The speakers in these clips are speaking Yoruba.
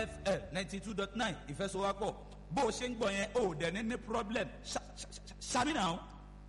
fm ninety two dot nine ìfẹsowápọ̀ bó o ṣe ń gbọ́ yẹn o ò dẹ̀ ní ní problem ṣàmìnà.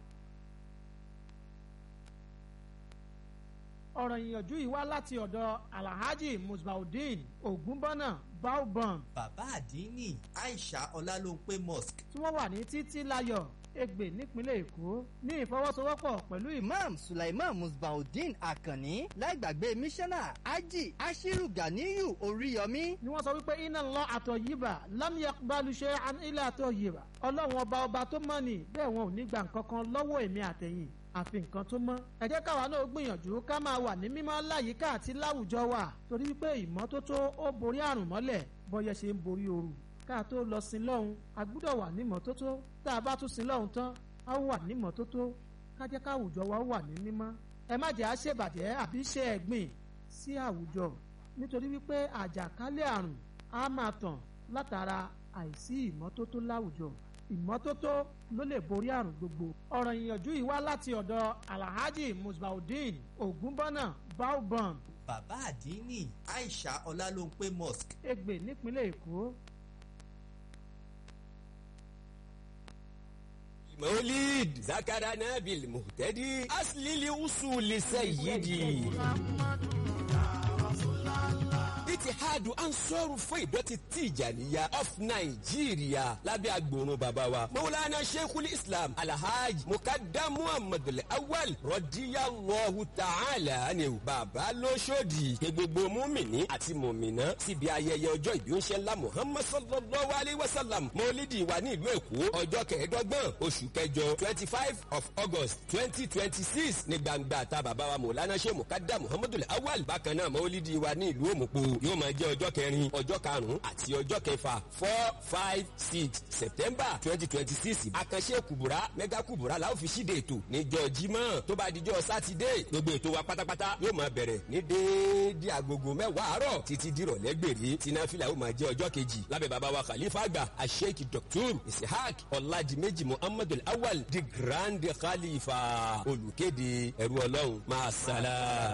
ọ̀rọ̀ ìyànjú yìí wá láti ọ̀dọ̀ alhaji musbaudeen ogunbọ́nà baobon bàbá àdínní aisha ọlálóńpé mosque tí wọ́n wà ní títí láyọ̀ ègbè nípínlẹ̀ èkó ní ìfọwọ́sowọ́pọ̀ pẹ̀lú ìmọ̀ imam sulaiman musbaudeen akanni láìgbàgbé mísánná ají ashiru ganiyu oríyọmí ni wọ́n sọ wípé iná lọ àtọ̀ yìbà lámìyà balùṣe ilé àtọ̀ yìbà ọlọ́run ọba ọba tó mọ̀ ní bẹ́ẹ̀ wọn ò ní gba nǹkan kan lọ́wọ́ èmi àtẹ̀yìn àfi nǹkan tó mọ́. ẹ jẹ́ káwa náà gbìyànjú ká máa wà ní mímọ́ láyìíká àti láwùjọ wa torí wípé ìmọ́tótó ó borí àrùn mọ́lẹ̀ bọ́yẹ ṣe ń borí ooru. ká tó lọ sí lọ́hùn a gbúdọ̀ wà ní mọ́tótó tá a bá tún sí lọ́hùn tán a ó wà ní mọ́tótó ká jẹ́ káwùjọ wa ó wà ní mímọ́. ẹ má jẹ́ àṣebàjẹ́ àbí ṣe ẹ̀gbìn sí àwùjọ nítorí wípé àjàkálẹ̀ àrùn á máa tàn látara àìsí ìmọ́tótó láwùjọ ìmọ́tótó ló lè borí àrùn gbogbo. ọ̀rọ̀ ìyànjú yìí wá láti ọ̀dọ̀ alhaji musbaudeen ogunbọ́nà baobon bàbá àdínní aisha ọlálóńpé mosque ègbè nípínlẹ̀ èkó. مولد ذكرنا بالمهتدي أصل لأصول سيدي itihadu ansoru fún ìdọ̀tí tìjànìyà of nigeria lábẹ́ agbòrun bàbá wa mawulana sheikhul islam alhaji mukadam muhammadu awal rọdíyàlọ́hu ta'ala ni bàbá lóṣòdì pé gbogbo múmìnì àti mùmìnà síbi ayẹyẹ ọjọ́ ìbí ń ṣe ńlá muhammad sallallahu alayhi wa sallam mọ́lídìí wa ní ìlú èkó ọjọ́ kẹẹ̀ẹ́dọ́gbọ̀n oṣù kẹjọ twenty five of august twenty twenty six ní gbangba ta bàbá wa mawulana sheikh mukadam muhammadu awal bákan náà mọ́lídìí wa ní ìlú òmùpó yóò máa jẹ́ ọjọ́ kẹrin ọjọ́ karùn-ún àti ọjọ́ kẹfà four five six september twenty twenty six àkànṣe kùbùrà mẹ́gà kùbùrà la ó fi ṣíde ètò níjọ́ jímọ̀ tó bá dijọ́ sátidé gbogbo ètò wa pátápátá yóò máa bẹ̀rẹ̀ ní déédéé agogo mẹ́wàá àárọ̀ títí dìrọ̀lẹ́ gbèrè tináfìlà ó máa jẹ́ ọjọ́ kejì lábẹ́ bàbá wa khalifa àgbà asheik dr isihaq ọ̀làdìmẹ́jì muhammadu awal the grand khalifa olùkéde ẹ̀rú ọlọ́run máa sálà.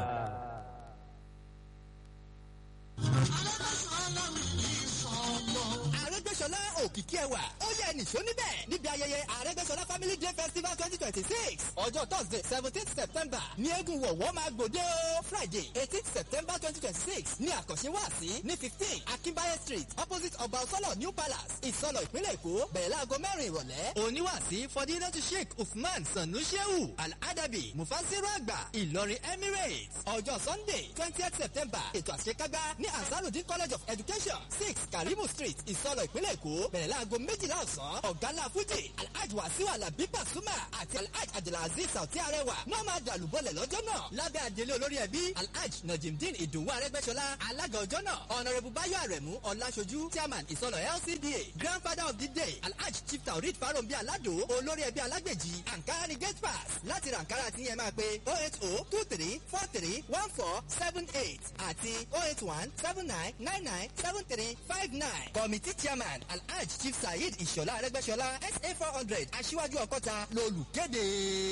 àrẹ́gbẹ́sọlá òkìkí ẹwà ó yẹ nìṣó níbẹ̀ níbi ayẹyẹ àrẹ́gbẹ́sọlá family day festival twenty twenty six ọjọ́ thursday seventeen september ní eégún wọ̀wọ́ máa gbòde o friday eighteen september twenty twenty six ní àkànṣe wáàsí ní fifteen akínbáyé street opposite ọba ọsọlọ new palace ìsọlọ ìpínlẹ̀ èkó bẹ̀rẹ̀ láago mẹ́rin ìrọ̀lẹ́ oníwàásí fọdílẹ́tù sheikh usman sanu shehu al-adabi mufasiru àgbà ìlọrin emirates ọjọ́ sunday twentieth september ètò àṣekágbá ní ansarudin college of education six karimu street ìsọlọ ìpínlẹ̀ èkó bẹ̀rẹ̀ láago méjìlá ọ̀sán ọ̀gálá fújì alhaji wasiu alabi pasuma àti alhaji abdulaziz sauti arẹwà náà máa dàlú bọ́lẹ̀ lọ́jọ́ náà lábẹ́ àdélé olórí ẹbí alhaji najimdin ìdùnnú arẹgbẹ́sọlá alága ọjọ́ náà ọ̀nàrẹ́bù báyọ̀ àrẹ̀mú ọ̀làṣojú chairman ìsọlọ lcda grandfather of the day alhaji chief taurid farombi alado olórí ẹbí alágbèjì ankara ni gate pass láti ra ankara tí yẹn máa pe oh eight oh two three four three one four seven eight àti oh eight one seven nine nine nine seven three five nine committee chairman alhaj chief saheed ìṣọ̀lá arẹ́gbẹ́ṣọlá sa four hundred aṣíwájú ọkọ́ta lolùkéde.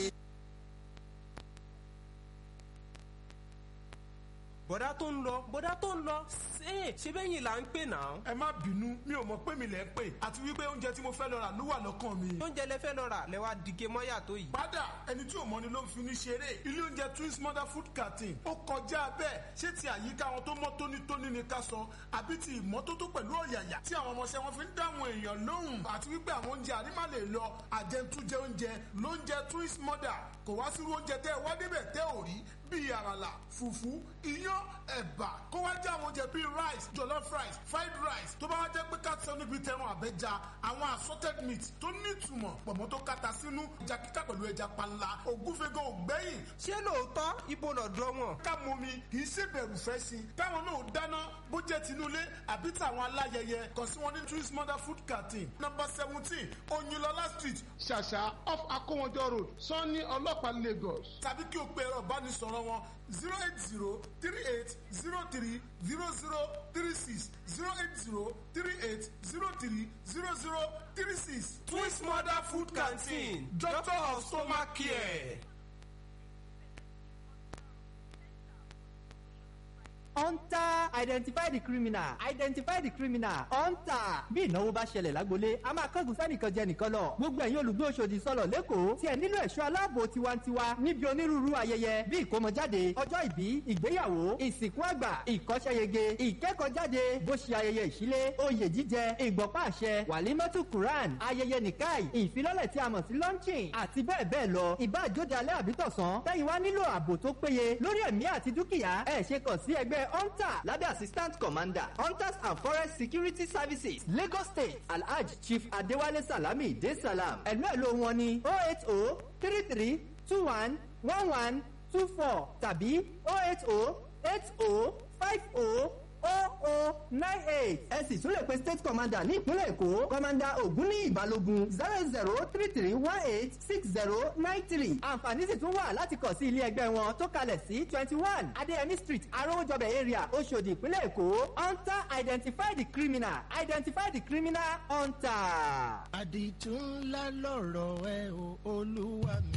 bọ̀dá tó ń lọ bọ̀dá tó ń lọ ṣe ṣe bẹ́yìn là ń pè náà. ẹ má bínú mi ò mọ pé mi lẹ ń pè àti wípé oúnjẹ tí mo fẹ́ lọ rà ló wà lọ́kàn mi. oúnjẹ lẹ fẹ́ lọ rà lẹ wá dìge mọ́yà tó yìí. padà ẹni tí ò mọ ni ló ń fi ní ṣeré ilé oúnjẹ twins mother food canteen ó kọjá bẹ́ẹ̀ ṣé ti àyíká wọn tó mọ́ tónítóní ni ká sọ àbí ti ìmọ́tótó pẹ̀lú ọ̀yàyà tí àwọn ọmọọṣẹ́ wọn fi ń dáhùn èèyàn lóhùn àti wípé àwọn oúnjẹ àrímà lè lọ àjẹntújẹ oúnjẹ lóúnjẹ twins mother kò wá sírú oúnjẹ tẹ́ ẹ wá débẹ̀ tẹ́ ò rí bíi àràlà fùfú iyán ẹ̀bà kó wá jẹ́ àwọn oúnjẹ bíi rice jollof rice fried rice tó bá wá jẹ́ pé káàtì níbi tẹran àbẹ́ja àwọn assorted meat tó nítumọ̀ pọ̀mọ́ tó kata sínú ẹja kíkà pẹ̀lú ẹja panla ògúnfẹ́gàn ògbẹ́yìn. ṣé lóòótọ́ ibo lọ́dọ̀ wọn. ká mú mi kì í ṣe bẹ̀rù fẹ́ sí i káwọn náà dáná bó jẹ́ tinúlé àbí tàwọn aláyẹyẹ kàn sí wọn ní twins mother food canteen number seventeen oyinlọlá street ṣàṣà off akówọjọ road sanni ọlọ́pàá lagos tàbí kí o pe ẹ̀rọ ìbánisọ̀rọ̀ wọn zero eight zero three eight zero three zero zero three six zero eight zero three eight zero three zero zero three six. twins mother food canteen doctor of stomach care. hunter identify the criminal identify the criminal hunter bí ìnáwó bá ṣẹlẹ̀ lágbolé a máa kángun sẹ́nìkan jẹ nìkan lọ gbogbo ẹ̀yin olùgbé Òṣòdì sọlọ̀ lẹ́kọ̀ọ́ tí ẹ nílò ẹ̀ṣọ́ aláàbò tiwantiwa níbi onírúurú ayẹyẹ bí ìkómọjáde ọjọ́ ìbí ìgbéyàwó ìsìnkú àgbà ìkọ́ṣẹ́yege ìkẹ́kọ̀ọ́jáde bó ṣe ayẹyẹ ìṣílé oyè jíjẹ ìgbọ̀pá àṣẹ wàlímọ́tù quran ayẹyẹ nìkáì ìfilọ́lẹ̀ tí a mọ̀ sí launching àti bẹ́ẹ̀ bẹ́ẹ̀ lọ ìbáàjóde alẹ́ àbítọ̀sán tẹ́yìn wá nílò ààbò tó péye lórí ẹ̀mí àti dúkìá ẹ̀ ṣe kàn sí ẹgbẹ́ hunter lábẹ́ assistant commander hunters and forest security services lagos state alhaj chief adewale salami de salam ẹ̀lú ẹ̀lú wọn ni oh eight oh three three two one one one two four tàbí oh eight oh eight oh five oh oh oh nine eight ẹ sì tún lè pe state commander ní ìpínlẹ̀ èkó commander ògúnníyì balógun zero zero three three one eight six zero nine three àǹfààní sì tún wà láti kàn sí ilé ẹgbẹ́ wọn tó kalẹ̀ sí twenty one adéyẹmí street arówójọbẹ̀ area oṣòdì ìpínlẹ̀ èkó hunter identify the criminal identify the criminal hunter. àdìtú ńlá lọ̀rọ̀ ẹ o olúwa mi.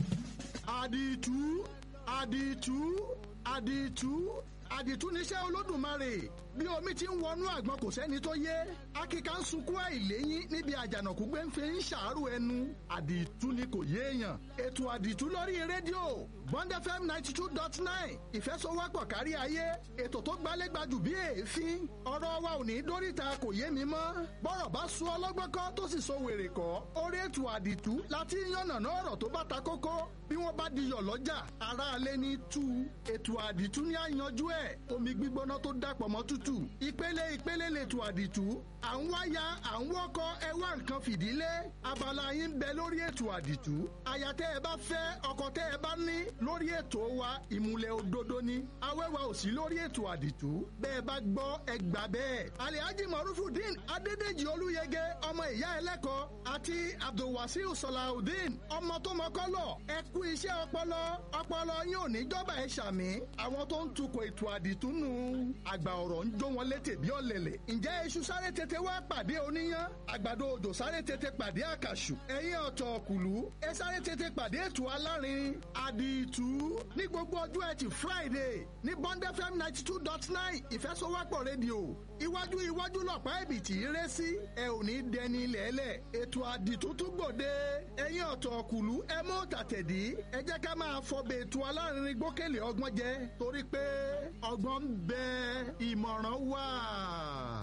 àdìtú àdìtú àdìtú àdìtú níṣẹ́ olódùmarè bí omi ti ń wọnú àgbọn kò sẹ́ni tó yé akíkà ń sunkún àìléyìn níbi àjànàkú gbé ń fi ń ṣàárò ẹnu àdìtú ni kò yéèyàn ètò àdìtú lórí rédíò bond fm ninety two dot nine ìfẹsọwọ́pọ̀ kárí ayé ètò tó gbálégbajù bí èéfín ọ̀rọ̀ wa ò ní dóríta kò yé mi mọ́ bọ́rọ̀ bá sún ọlọ́gbọ́n kọ́ tó sì so wèrè kọ́ orí ètò àdìtú láti yànnàná ọ̀rọ̀ tó bá ta kókó bí wọ́n bá diyọ̀ lọ́jà aráalé ní tú ètò àdìtú ní àyanjú ẹ̀ omi gbígbóná tó dàpọ̀ mọ́ tútù ìpele ìpele lètò àdìtú à ń wáyà à ń wọ́kọ ẹ wá nǹkan fìdílé abala yín bẹ lórí ètò àdìtú àyà tẹ́ ẹ bá fẹ́ ọkọ tẹ́ ẹ bá ní lórí ètò wa ìmùlẹ̀ òdodo ni awẹ́wà ò sí lórí ètò àdìtú bẹ́ẹ̀ bá gbọ́ ẹ gbà bẹ́ẹ̀ alihaji marufudin adédèjì olúyẹgẹ ọmọ ìyá ẹlẹ́kọ̀ọ́ àti abdulwasiu salahudeen ọmọ tó mọ́kọ́lọ̀ ẹ kú iṣẹ́ ọpọlọ ọpọlọ yín ò ní jọba ẹ ṣàmì àwọn tó ń tukọ̀ ètò àdìtú nù àgbà ọ̀rọ̀ ń jó wọn létè bí ọ̀lẹ̀lẹ̀ ǹjẹ́ iṣu sáré tètè wá pàdé oníyán àgbàdo òjò sáré tètè pàdé àkàṣù ẹ̀yin ọ̀tọ̀ ọ̀kùlú ẹ sáré tètè pàdé ètò alárin àdìtú ní gbogbo ọjọ́ ẹtì friday ní bond fm ninety two dot nine ìfẹsọwọ́pọ̀ rédíò iwájú iwájú lọ̀pá ẹ̀bì tí í ré sí ẹ ò ní dẹni lẹ́lẹ̀ ètò àdìtú tún gbòde ẹ̀yin ọ̀tọ̀ ọ̀kùlú ẹ mú tàtẹ̀dí ẹ jẹ́ ká máa fọbẹ̀ ètò alárin gbókèlè ọgbọ́n jẹ torí pé ọgbọ́n ń bẹ ìmọ̀ràn wà.